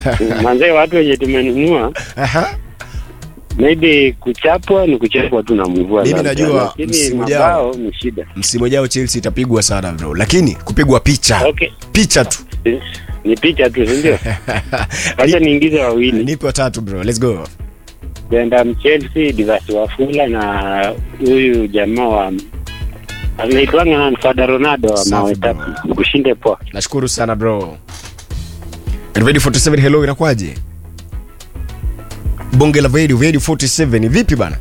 manzee, watu wenye tumenunua Aha. maybe kuchapwa ni kuchapwa tu na mvua, Mimi labda, najua lakini msimu ujao. mabao ni shida. Msimu ujao Chelsea itapigwa sana bro, lakini kupigwa picha Okay, picha tu. ni picha tu, si ndio? Wacha niingize wawili, Nipe watatu bro, let's go. Brenda Chelsea, Divas Wafula na huyu jamaa wa anaitwanga nani, Fada Ronaldo wa Safi, mawe bro. tatu. Kushinde poa. Nashukuru sana bro. Radio 47 hello, inakwaje? Bonge la Radio Radio 47 vipi bana?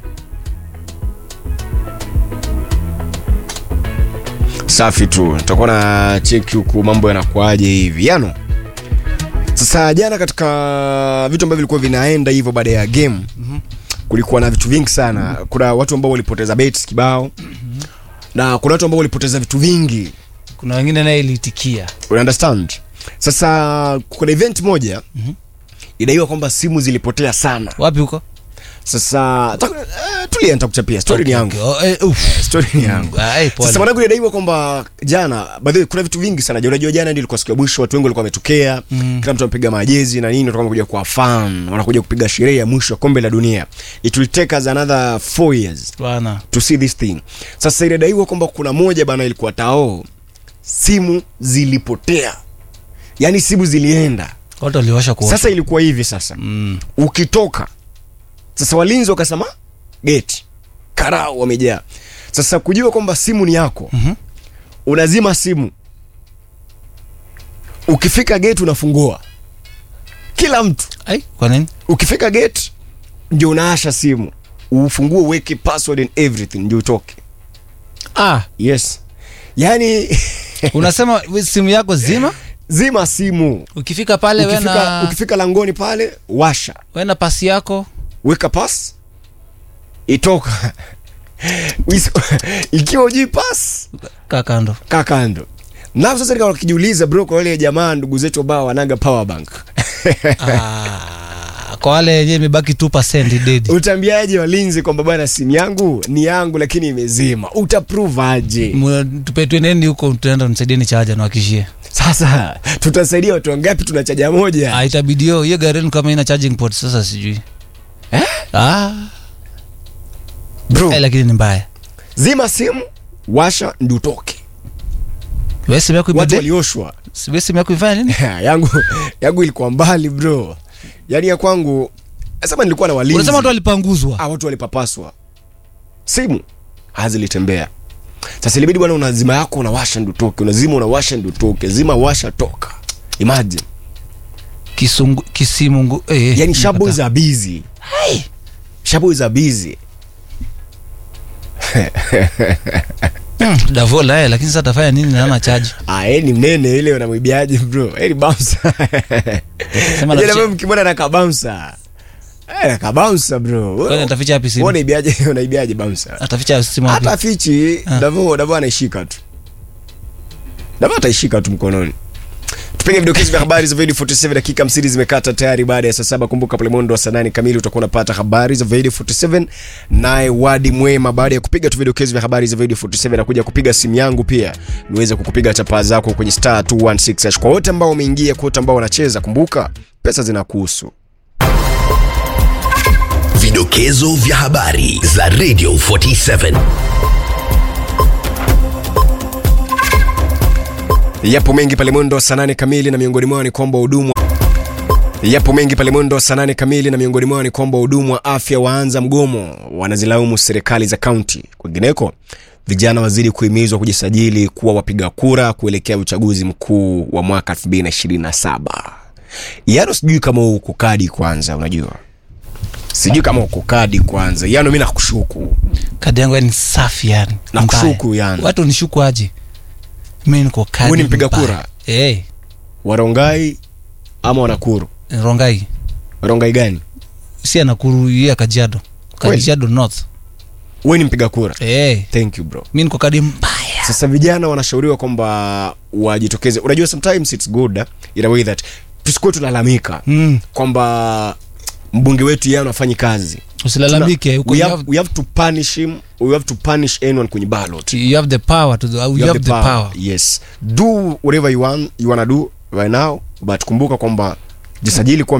Safi tu, tutakuwa na cheki huku mambo yanakwaje hivi yano. Sasa jana katika vitu ambavyo vilikuwa vinaenda hivyo baada ya game kulikuwa na vitu vingi sana. Kuna watu ambao walipoteza bets kibao na kuna watu ambao walipoteza vitu vingi kuna wengine naye ilitikia You understand? Sasa kuna event moja inadaiwa kwamba simu zilipotea sana. wapi huko Sasa ta, eh, tulia nitakuchapia story ni yangu. Okay, oh, eh, uff. Story ni yangu. Ah, eh, pole. Sasa mwanangu inadaiwa kwamba jana by the way kuna vitu vingi sana. Unajua jana ndio ilikuwa siku ya mwisho watu wengi walikuwa wametokea. Kila mtu amepiga majezi na nini watu wamekuja kwa fan, wanakuja kupiga sherehe ya mwisho wa kombe la dunia. It will take us another 4 years bwana to see this thing. Sasa inadaiwa kwamba kuna moja bana ilikuwa tao simu zilipotea. Yaani simu zilienda. watu waliosha kuosha Sasa ilikuwa hivi sasa. mm. Ukitoka sasa walinzi wakasema geti. Karao wamejaa. Sasa kujua kwamba simu ni yako. Mhm. Unazima simu. Ukifika gate unafungua. Kila mtu. ai kwa nini Ukifika gate ndio unaasha simu. Ufungue uweke password and everything ndio utoke. ah Yes. Yaani unasema we- simu yako zima zima simu. ukifika pale Ukifika, wena ukifika langoni pale washa. wena pasi yako Weka pass. Itoka. Wis- Ikiwa ujui pass kaa kando kaa kando. Na sasa nikawa kijiuliza bro kwa wale jamaa ndugu zetu ambao wanaga power bank. ah, kwa wale yenyewe imebaki 2% dead Utaambiaje walinzi kwamba bwana simu yangu ni yangu lakini imezima? Utaprove aje? Mu- tupe twendeni huko tunaenda nisaidieni chaja nawakishie Sasa tutasaidia watu wangapi tuna chaja moja? ah, itabidi hiyo hiyo gari yenu kama ina charging port sasa sijui Eh? ah, Bro, eh, lakini ni mbaya zima simu, washa ndio utoke. wewe simu yako Watu imede walioshwa. wewe simu yako ifanya nini yangu yangu ilikuwa mbali bro. Yaani ya kwangu sema nilikuwa na walinzi. unasema watu walipanguzwa ah, watu walipapaswa. Simu hazilitembea. Sasa ilibidi bwana unazima yako unawasha ndio utoke, unazima unawasha ndio utoke, zima washa toka. Imagine. kisungu kisimungu eh, eh, Yaani shabo nimepata. za busy. Shabo za busy. Hmm, davola eh, lakini sasa atafanya nini na ana charge Ah, yeye ni mnene ile unamwibiaje bro? Yeye ni bouncer. Sema Unajua anaficha- wewe mkimwona na kabouncer. Eh, na kabouncer bro. Kwani ataficha wapi Wewe simu unaibiaje unaibiaje bouncer? ataficha simu wapi hata fichi Ah. Davo Davo anaishika tu Davo ataishika tu mkononi tupige vidokezi vya habari za Video 47 dakika 50 zimekata tayari baada ya saa saba kumbuka pale mwendo wa saa nane kamili utakuwa unapata habari za Video 47 naye wadi mwema baada ya kupiga tu vidokezi vya habari za Video 47 na kuja kupiga simu yangu pia niweze kukupiga chapaa zako kwenye star 216 hash. kwa wote ambao wameingia kwa wote ambao wanacheza kumbuka pesa zinakuhusu Vidokezo vya habari za Radio 47. Yapo mengi pale mwendo wa saa nane kamili na miongoni mwao ni kwamba hudumu Yapo mengi pale mwendo wa saa nane kamili na miongoni mwao ni kwamba wahudumu wa afya waanza mgomo, wanazilaumu serikali za kaunti. Kwingineko, vijana wazidi kuhimizwa kujisajili kuwa wapiga kura kuelekea uchaguzi mkuu wa mwaka 2027. Yano, sijui kama uko kadi kwanza, unajua sijui kama uko kadi kwanza. Yano, mi nakushuku kadi yangu ni safi yani Nakushuku Mbaya. yani. watu nishuku aje mi niko kadi Wewe ni mpiga mbaya. kura? eh Warongai ama Wanakuru? rongai Warongai gani? si anakuru ya kajiado Kweli? kajiado north Wewe ni mpiga kura? eh Thank you bro. mi niko kadi mbaya Sasa vijana wanashauriwa kwamba wajitokeze. Unajua sometimes it's good uh, in a way that tusikuwe tunalalamika mm. kwamba mbunge wetu yeye anafanyi kazi. usilalamike Tuna- uko- we, you have, have- we have to punish him. We have to punish anyone kwenye ballot. you have the power to do, you, have, the power, Yes. Do whatever you want you wanna do right now but kumbuka kwamba jisajili kuwa